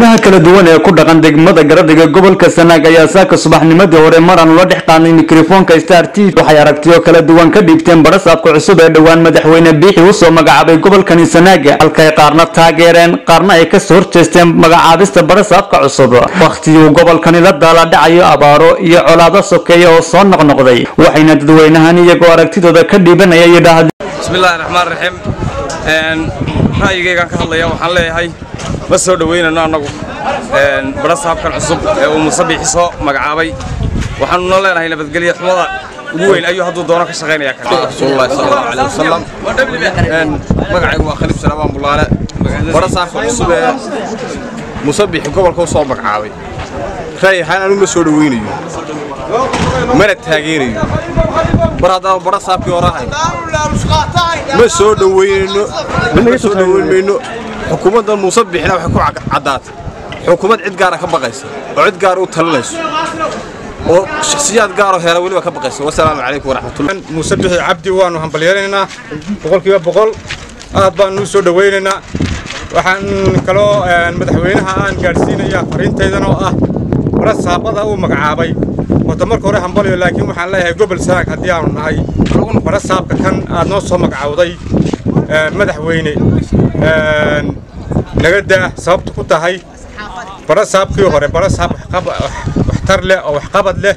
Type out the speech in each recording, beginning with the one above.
dadweynaha kala duwan ee ku dhaqan degmada garadhiga gobolka sanaag ayaa saaka subaxnimadii hore maraan ula dhex qaadnay mikrofoonka star t waxay aragtiyo kala duwan ka dhiibteen barasaabka cusub ee dhowaan madaxweyne biixi usoo magacaabay gobolkani sanaaga halkay qaarna taageereen qaarna ay kasoo horjeesteen magacaabista barasaabka cusub wakhtigii uu gobolkani la daaladhacayo abaaro iyo colaado sokeeya oo soo noqnoqday waxayna dadweynahan iyagoo aragtidooda ka dhiibanaya yidhaahdeen bismillahi raxmaan raxiim ra'yigaygaan ka hadlaya waxaan leeyahay ma soo dhoweynano annagu barasaabkan cusub ee uu muuse biixi soo magacaabay waxaanu noo leenahay nabadgelya xumada ugu weyn ayuu hadduu doono ka shaqaynaya rasuulullahi sallallahu alayhi wasallam magacaygu waa khaliif salamaan bulaale barasaabka cusub ee muuse biixi gobolka u soo magacaabay ra'yi ahaan anigu ma soo dhoweynayo mana taageerayo mar haddaan barasaabkii hore ahay ma soo dhoweynayno ma soo dhoweyn mayno xukuumaddan muuse biixina waxay ku caddaatay xukuumad cid gaara ka baqaysa oo cid gaara u talinayso oo shakhsiyaad gaaroo heera weliba ka baqaysa wasalaamu calaykum waraxmatullah muuse bixi cabdi waannu hambalyaynaynaa boqolkiiba boqol aad baannu u soo dhowaynaynaa waxaan kaloo madaxweynaha aan gaadhsiinayaa fariintaydana oo ah barasaabada uu magacaabay horta marka hore hambalyo laakiin waxaan leeyahay gobol sanaag haddii aanu nahay barasaabka kan aad noo soo magacawday madaxweyne naga daa sababta ku tahay barasaabkii hore barasaab waxtar leh oo waxqabad leh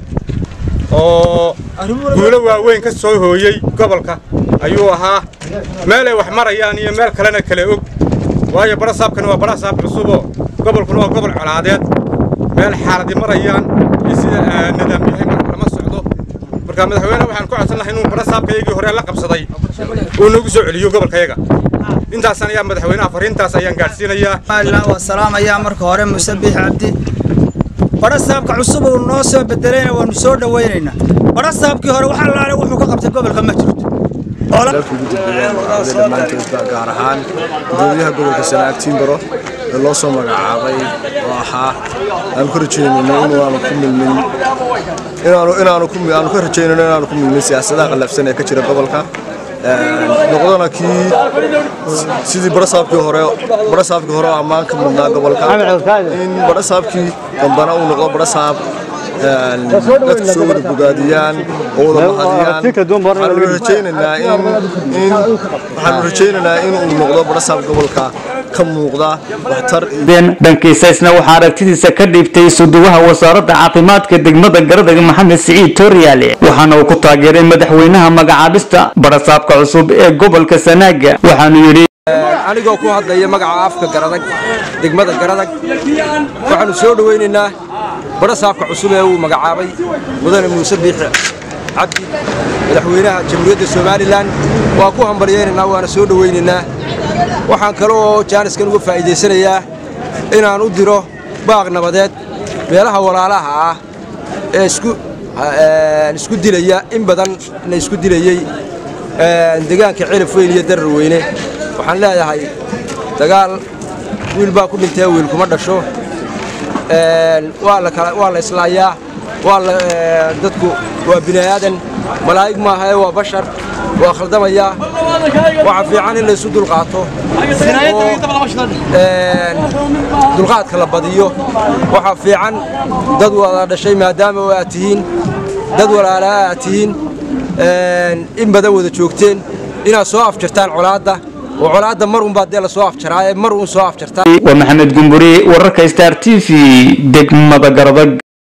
oo guulo waaweyn ka soo hooyey gobolka ayuu ahaa meelay wax marayaan iyo meel kalena kale og waayo barasaabkani waa barasaab cusuboo gobolkuna waa gobol colaadeed meel xaaladi marayaan iyo sida nidaam yahay lama socdo marka madaxweyne waxaan ku codsan lahay inuu barasaabkayagii hore la qabsaday uu nagu soo celiyo gobolkayaga intaasaan ayaa madaxweynaha fariintaas ayaan gaadhsiinayaa waa salaamayaa marka hore muuse biix cabdi barasaabka cusub uu noo soo bedelayna waanu soo dhowaynaynaa barasaabkii hore wax allaale wuxuu ka qabtay gobolka ma jirto dalka ugu dambeeyeen magacada dhammaanteedba gaar ahaan gudoomiyaha gobolka sanaag tiimbaro ee loo soo magacaabay oo ahaa aanu ka rajaynayno inaanu ku milmin inaanu inaanu ku aanu ka rajaynayno inaanu ku milmin siyaasadaha qallafsan ee ka jira gobolka noqdona kii sidii barasaabkii hore barasaabkii hore oo ammaan ka mudnaa gobolka in barasaabkii dambana uu noqdo barasaab dadku soo wada bogaadiyaan oo wada mahadiyaan waxaanu rajaynaynaa in waxaanu rajaynaynaa in uu noqdo barasaab gobolka ka muuqda waxtar dhankiisa isna waxaa aragtidiisa ka dhiibtay suduwaha wasaaradda caafimaadka degmada garadega maxamed siciid tooryaale waxaana uu ku taageeray madaxweynaha magacaabista barasaabka cusub ee gobolka sanaaga waxaanu yidhi anigoo ku hadlaya magaca afka garadag degmada garadag waxaanu soo dhowaynaynaa barasaabka cusub ee uu magacaabay mudane muuse biixi cabdi madaxweynaha jamhuuriyadda somalilan waa ku hambaryaynaynaa waana soo dhowaynaynaa waxaan kale oo jaaniskan uga faa'iidaysanayaa inaan u diro baaq nabadeed meelaha walaalaha ah ee isku dilaya in badan na isku dilayey deegaanka cilif weyn iyo darar weyne waxaan leeyahay dagaal wiil baa ku dhintee wiil kuma dhasho waa la islaayaa dadku waa bini'aadan malaa'ig maaha ee waa bashar waa khaldamayaa waxa fiican in laysu dulqaato oo dulqaadka la badiyo waxaa fiican dad wada dhashay maadaama oo aad tihiin dad walaalaa aad tihiin in badan wada joogteen inaad soo afjartaan colaadda oo colaadda mar unbaa dee la soo afjaraaye mar uun soo afjartaan waa maxamed gumburi wararka star t v degmada garadag